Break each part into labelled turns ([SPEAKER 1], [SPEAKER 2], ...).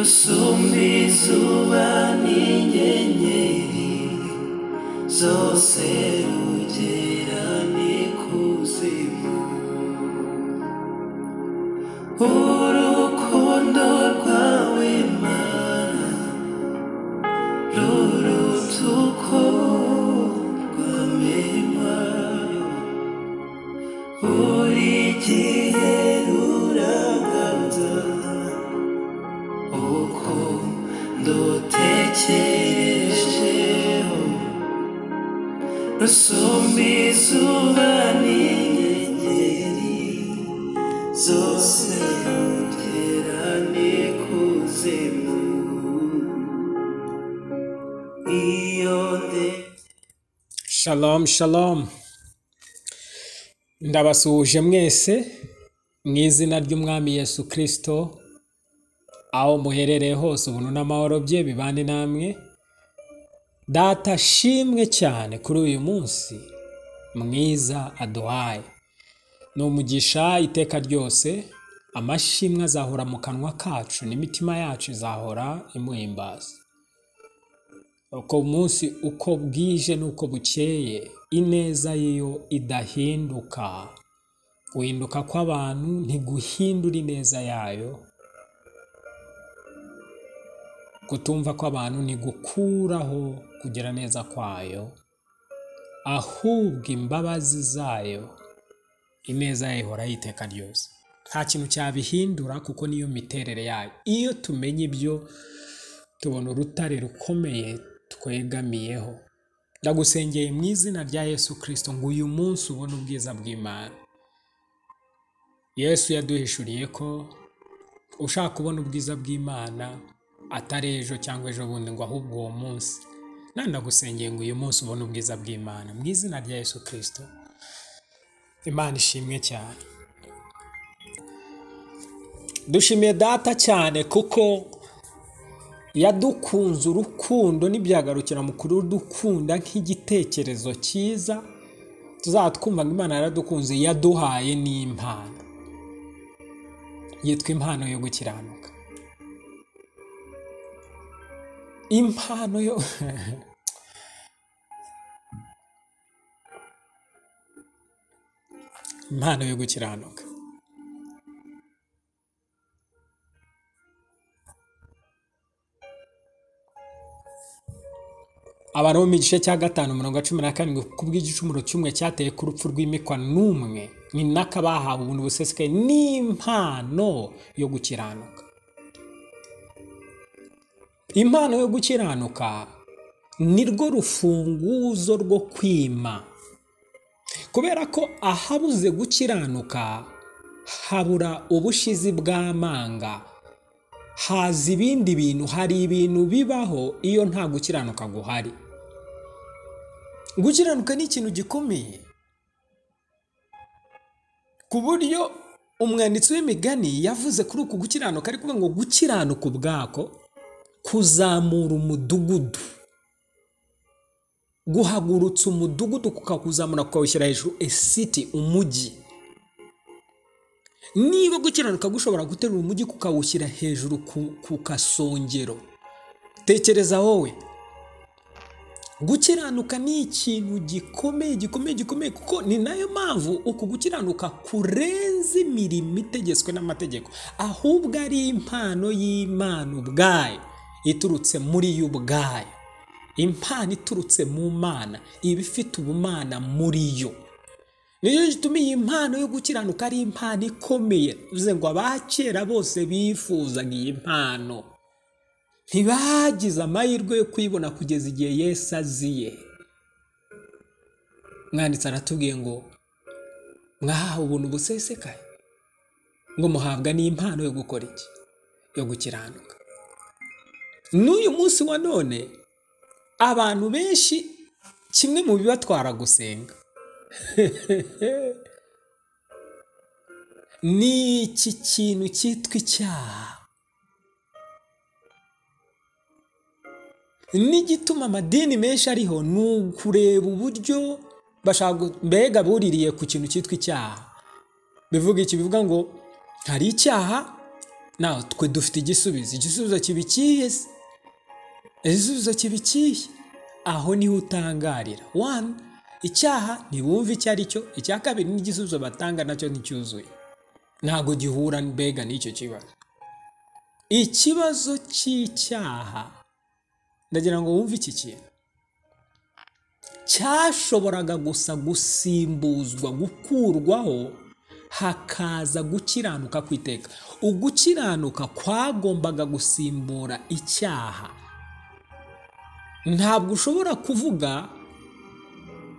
[SPEAKER 1] usumba izuba n'inyenyeri zose rugera n'ikuzimu urukundo rwawe mana ruruta uko rwamenya buri gihe ruraganza uko ndutekerejeho rusumba izuba n'inyenyeri zose rugera n'ikuzimu iyo ndetse
[SPEAKER 2] Shalom shalom ndabasuhuje mwese mu izina ry'umwami Yesu kirisito aho muherereye hose ubuntu n'amahoro bye bibane namwe data shimwe cyane kuri uyu munsi mwiza aduhaye ni umugisha iteka ryose amashimwe azahora mu kanwa kacu n'imitima yacu izahora imuhimbaza uko umunsi uko bwije n'uko bukeye ineza yo idahinduka guhinduka kw'abantu ntiguhindura ineza yayo kutumva kw'abantu ntigukuraho kugira neza kwayo ahubwo imbabazi zayo ineza yayo ihoraho iteka ryose nta kintu cyabihindura kuko niyo miterere yayo iyo tumenye ibyo tubona urutare rukomeye twegamiyeho ndagusengeye mu izina rya yesu kirisito ngo uyu munsi ubone ubwiza bw'imana yesu yaduhishuriye ko ushaka kubona ubwiza bw'imana atari ejo cyangwa ejo bundi ngo ahubwo uwo munsi nandi ndagusengeye ngo uyu munsi ubone ubwiza bw'imana mu izina rya yesu kirisito imana ishimwe cyane dushimiye data cyane kuko yadukunze urukundo n'ibyagarukira mu dukunda nk'igitekerezo cyiza tuzaba twumvaga imana yaradukunze yaduhaye n'impano yitwa impano yo gukiranuka impano yo impano yo gukiranuka abantu bo mu gice cya gatanu mirongo cumi na karindwi kubw'igicumuro cy'umwe cyateye ku rupfu rw'imikwa n'umwe ni naka bahawe ubuntu busesekaye n'impano yo gukiranuka impano yo gukiranuka ni rwo rufunguzo rwo kwima kubera ko ahabuze gukiranuka habura ubushizi bw'amanga haza ibindi bintu hari ibintu bibaho iyo nta gukiranuka guhari gukiranuka ni ikintu gikomeye ku buryo umwanditsi w'imigani yavuze kuri uku gukiranuka ari kuvuga ngo gukiranuka ubwako kuzamura umudugudu guhagurutsa umudugudu kukakuzamura kukawushyira hejuru esiti umujyi niba gukiranuka gushobora guterura umujyi kukawushyira hejuru ku ku kasongero tekereza wowe gukiranuka ni ikintu gikomeye gikomeye gikomeye kuko ni nayo mpamvu uku gukiranuka kurenza imirimo itegetswe n'amategeko ahubwo ari impano y'imana ubwayo iturutse muri yo ubwayo impano iturutse mu mana iba ifite ubumana muri yo niyo gituma iyi mpano yo gukiranuka ari impano ikomeye bivuze ngo abakera bose bifuzaga iyi mpano ntibagize amahirwe yo kuyibona kugeza igihe Yesu aziye mwanditsi aratubwiye ngo mwahawe ubuntu busesekaye ngo muhabwa n'impano yo gukora iki yo gukiranuka n'uyu munsi wa none abantu benshi kimwe mu bibatwara gusenga ni iki kintu cyitwa icyaha n'igituma amadini menshi ariho ni ukureba uburyo bashaka mbega buririye ku kintu cyitwa icyaha bivuga iki bivuga ngo hari icyaha nawe twe dufite igisubizo igisubizo kiba ikihe se igisubizo kiba ikihe aho niho utangarira wani icyaha ntibumve icyo ari cyo icya kabiri n'igisubizo batanga nacyo nticyuzuye ntabwo gihura mbega n'icyo kibazo ikibazo cy'icyaha ndagira ngo wumve iki kintu cyashoboraga gusa gusimbuzwa gukurwaho hakaza gukiranuka kw'iteka ugukiranuka kwagombaga gusimbura icyaha ntabwo ushobora kuvuga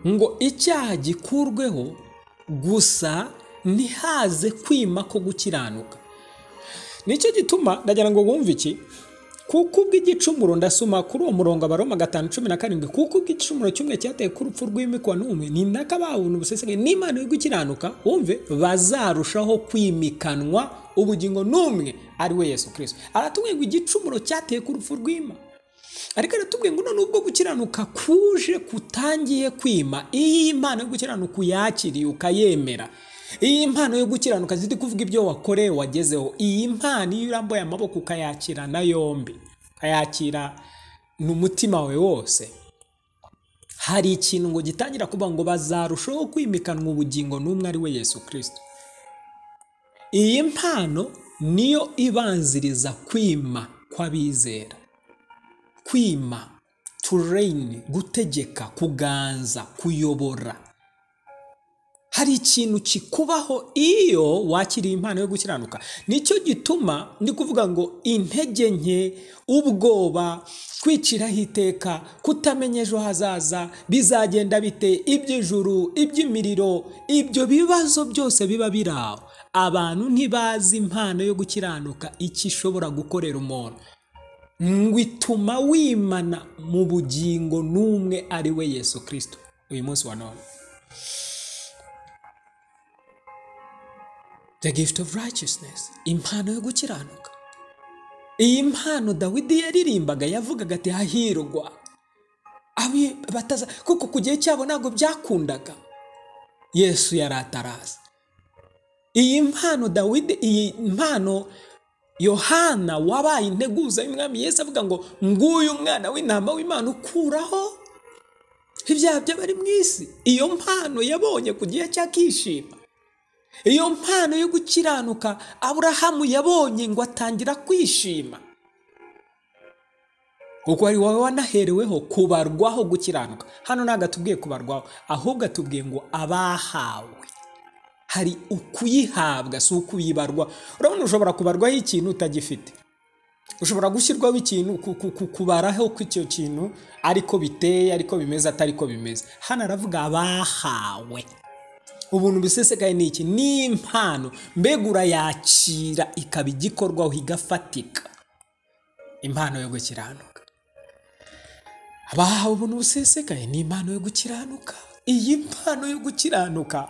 [SPEAKER 2] ngo icyaha gikurweho gusa ntihaze kwima ko gukiranuka nicyo gituma ndagira ngo wumve iki kuko ubw'igicumuro ndasoma kuri uwo murongo abaroma gatanu cumi na karindwi kuko ubw'igicumuro cy'umwe cyateye ku urupfu rw'imikwa n'umwe ni naka babona ubuseseke n'imana yo gukiranuka wumve bazarushaho kwimikanwa ubugingo n'umwe ari we yesu kirisito aratubwiye ngo igicumuro cyateye ku urupfu rw'ima ariko aratubwiye ngo none ubwo gukiranuka kuje kutangiye kwima iyi impano yo gukiranuka uyakiriye ukayemera iyi mpano yo gukiranuka ziri kuvuga ibyo wakoreye wagezeho iyi mpano iyo urambuye amaboko ukayakira na yombi ukayakira n'umutima we wose hari ikintu ngo gitangira kuba ngo bazarushaho kwimikanwa ubugingo n'umwe ari we yesu kirisito iyi mpano niyo ibanziriza kwima kw'abizera kwima tureyini gutegeka kuganza kuyobora hari ikintu kikubaho iyo wakiriye impano yo gukiranuka nicyo gituma ndi kuvuga ngo intege nke ubwoba kwiciraho iteka kutamenya ejo hazaza bizagenda bite iby'ijuru iby'imiriro ibyo bibazo byose biba biri aho abantu ntibazi impano yo gukiranuka icyo ishobora gukorera umuntu ngo ituma wimana mu bugingo n'umwe ari we yesu kirisito uyu munsi wa none the gift of righteousness impano yo gukiranuka iyi mpano dawidi yaririmbaga yavugaga ati hahirwa abi bataza kuko ku gihe cyabo ntabwo byakundaga yesu yari ataraza iyi mpano dawidi iyi mpano yohana wabaye integuza y'umwami yesu avuga ngo nguyu umwana w'intama w'imana ukuraho ibyaha by'abari mu isi iyo mpano yabonye ku gihe cy'akishima iyo mpano yo gukiranuka aburahamu yabonye ngo atangira kwishima kuko ari wowe wanahereweho kubarwaho gukiranuka hano ntabwo atubwiye kubarwaho ahubwo atubwiye ngo abahawe hari ukuyihabwa si ukuyibarwa urabona ushobora kubarwaho ikintu utagifite ushobora gushyirwaho ikintu kubaraho ko icyo kintu ariko biteye ariko bimeze atariko bimeze hano aravuga abahawe ubuntu bisesekaye ni iki ni impano mbega urayakira ikaba igikorwaho igafatika impano yo gukiranuka abahawe ubuntu busesekaye ni impano yo gukiranuka iyi mpano yo gukiranuka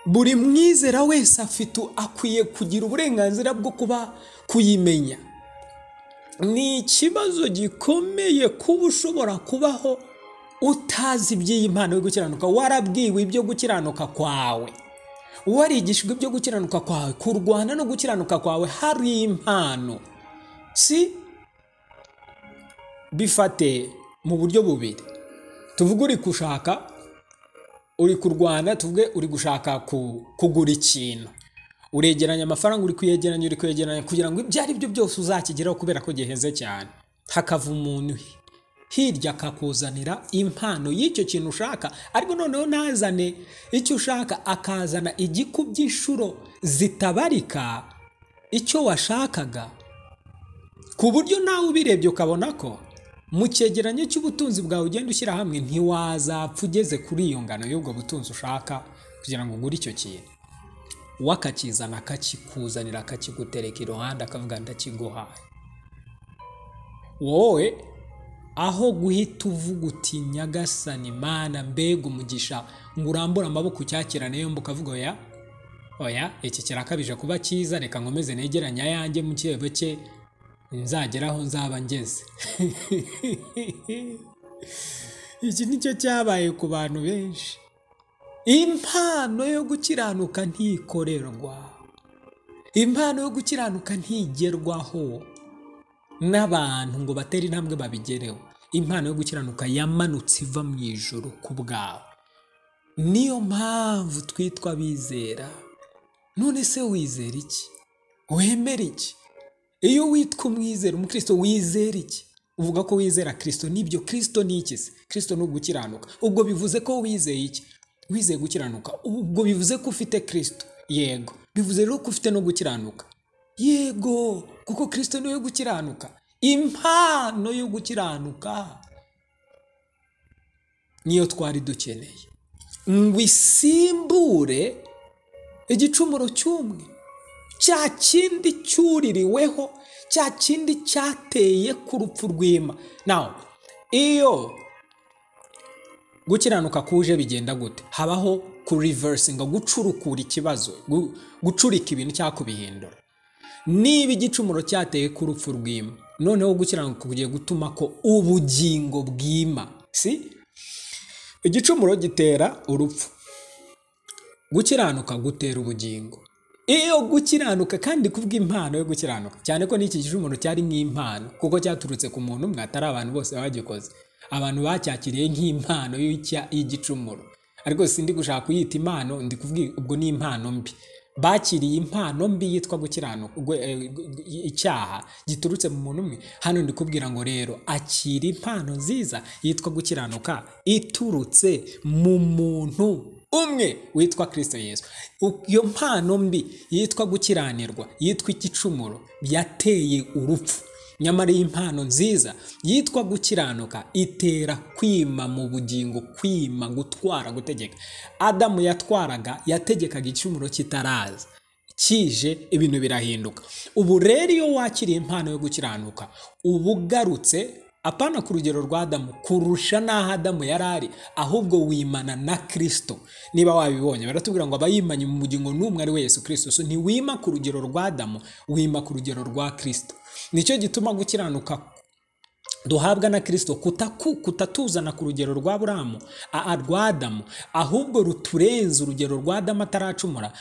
[SPEAKER 2] buri mwizera wese afite akwiye kugira uburenganzira bwo kuba kuyimenya ni ikibazo gikomeye kuba ushobora kubaho utazi iby'iyi mpano yo gukiranuka warabwiwe ibyo gukiranuka kwawe warigishijwe ibyo gukiranuka kwawe kurwana no gukiranuka kwawe hari impano si bifate mu buryo bubiri tuvuge uri gushaka uri kurwana tuvuge uri gushaka kugura ikintu uregeranya amafaranga uri kuyegeranya uri kuyegeranya kugira ngo ibyo ari byo byose uzakigeraho kubera ko giheze cyane hakava umuntu hirya akakuzanira impano y'icyo kintu ushaka ariko noneho ntazane icyo ushaka akazana igikubye inshuro zitabarika icyo washakaga ku buryo nawe ubirebye ukabona ko mu cyegeranyo cy'ubutunzi bwawe ugenda ushyira hamwe ntiwazapfa ugeze kuri iyo ngano y'ubwo butunzi ushaka kugira ngo ugure icyo kintu we akakizana akakikuzanira akakigutereka iruhande akavuga ndakiguhaye wowe aho guhita uvuga uti nyagasani mana mbega umugisha ngo urambure amaboko ucyakirane yombi ukavuga oya oya iki kirakabije kuba cyiza reka nkomeze negeranya ayanjye mu kirego cye nzageraho nzaba ngeze iki nicyo cyabaye ku bantu benshi impano yo gukiranuka ntikorerwa impano yo gukiranuka ntigerwaho n'abantu ngo batere intambwe babigereho impano yo gukiranuka yamanutse iva mu ijoro ku bwawe niyo mpamvu twitwa abizera none se wizera iki wemera iki iyo witwa umwizera umukristo wizera iki uvuga ko wizera kirisito nibyo kirisito ni iki se kirisito ni ugukiranuka ubwo bivuze ko wizeye iki wizeye gukiranuka ubwo bivuze ko ufite kirisito yego bivuze rero ko ufite no gukiranuka yego kuko kirisito niwe gukiranuka impano yo gukiranuka niyo twari dukeneye ngo isimbure igicumuro cy'umwe cya kindi cyuririweho cya kindi cyateye ku rupfu rw'ima nawe iyo gukiranuka kuje bigenda gute habaho kurivesinga gucurukura ikibazo gu- gucurika ibintu cyangwa kubihindura niba igicumuro cyateye ku rupfu rw'ima noneho gukiranuka kugiye gutuma ko ubugingo bwima si igicumuro gitera urupfu gukiranuka gutera ubugingo iyo gukiranuka kandi kubwa impano yo gukiranuka cyane ko n'iki gicumuro cyari nk'impano kuko cyaturutse ku muntu umwe atari abantu bose bagikoze abantu bacyakiriye nk'impano y'icya- y'igicumuro ariko sindi gushaka kuyita impano ndi kuvuga ubwo ni impano mbi bakiriye impano mbi yitwa gukiranuka gwe- eh, gu- icyaha giturutse mu muntu umwe hano ndi kubwira ngo rero akira impano nziza yitwa gukiranuka iturutse mu muntu umwe witwa kirisito yesu U- iyo mpano mbi yitwa gukiranirwa yitwa igicumuro yateye urupfu nyamara iyi mpano nziza yitwa gukiranuka itera kwima mu bugingo kwima gutwara gutegeka adamu yatwaraga yategekaga igicumuro kitaraza kije ibintu birahinduka ubu rero iyo wakiriye impano yo gukiranuka uba ugarutse apana ku rugero rwa adamu kurusha n'aho adamu yari ari ahubwo wimana na kirisito niba wabibonye baratubwira ngo abayimanye mu bugingo n'umwe ari we yesu kirisito so ntiwima ku rugero rwa adamu wima ku rugero rwa kirisito nicyo gituma gukiranuka duhabwa na kirisito kutaku- kutatuzana ku rugero rwa buramu a- a- rwa adamu ahubwo ruturenza urugero rwa adamu ataracumura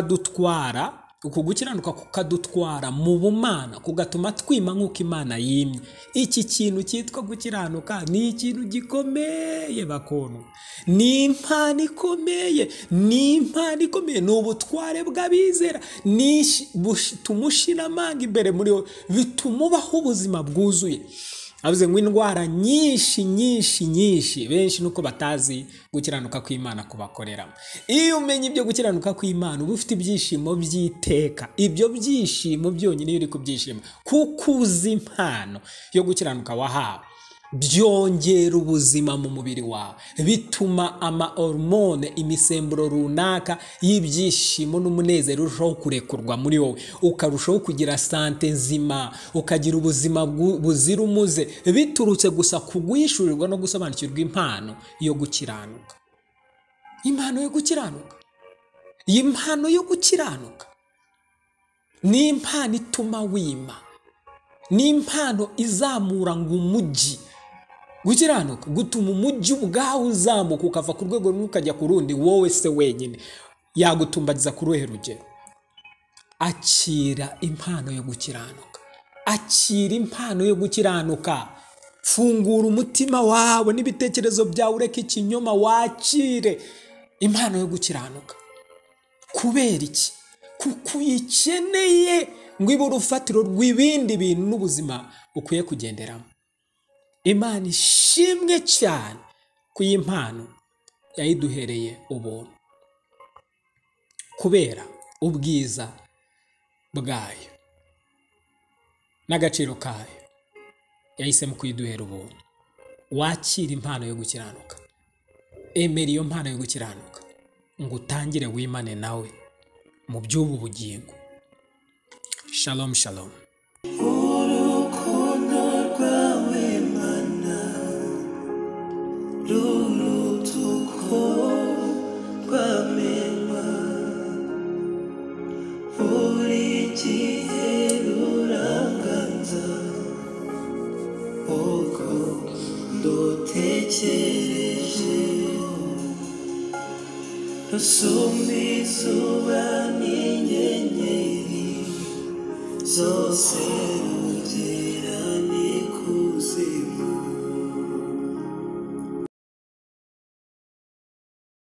[SPEAKER 2] rukadutwara uku gukiranuka kukadutwara mu bumana kugatuma twima nk'uko imana yimye iki kintu cyitwa gukiranuka ni ikintu gikomeye bakundwa ni impano ikomeye ni impano ikomeye ni ubutware bw'abizera ni ishi- bushi- tumushiramanga imbere muri wowe bituma ubaho ubuzima bwuzuye avuze ngo indwara nyinshi nyinshi nyinshi benshi nuko batazi gukiranuka kw'imana kubakoreramo iyo umenye ibyo gukiranuka kw'imana uba ufite ibyishimo by'iteka ibyo byishimo byonyine iyo uri kubyishima kuko uzi impano yo gukiranuka wahawe byongera ubuzima mu mubiri wawe bituma amahormone imisemburo runaka y'ibyishimo n'umunezero urushaho kurekurwa muri wowe ukarushaho kugira sante nzima ukagira ubuzima bwu- buzira umuze biturutse gusa ku guhishurirwa no gusobanukirwa impano yo gukiranuka impano yo gukiranuka iyi mpano yo gukiranuka ni impano ituma wima ni impano izamura ngo umujyi gukiranuka gutuma umujyi ubwawe uzamuka ukava ku rwego rumwe ukajya ku rundi wowe se wenyine yagutumbagiza ku ruhe rugero akira impano yo gukiranuka akira impano yo gukiranuka fungura umutima wawe n'ibitekerezo byawe ureke ikinyoma wakire impano yo gukiranuka kubera iki kuko uyikeneye ngo ibe urufatiro rw'ibindi bintu n'ubuzima ukwiye kugenderamo imana ishimwe cyane ku y'impano yayiduhereye ubuntu kubera ubwiza bwayo n'agaciro kayo yahisemo kuyiduhera ubuntu wakira impano yo gukiranuka emera iyo mpano yo gukiranuka ngo utangire wimane nawe mu by'ubu bugingo shalom shalom
[SPEAKER 1] urukundo rwawe mana ruruta uko rwamenywa buri gihe ruranganza uko ndutekerejeho rusumba izuba n'inyenyeri zose rugira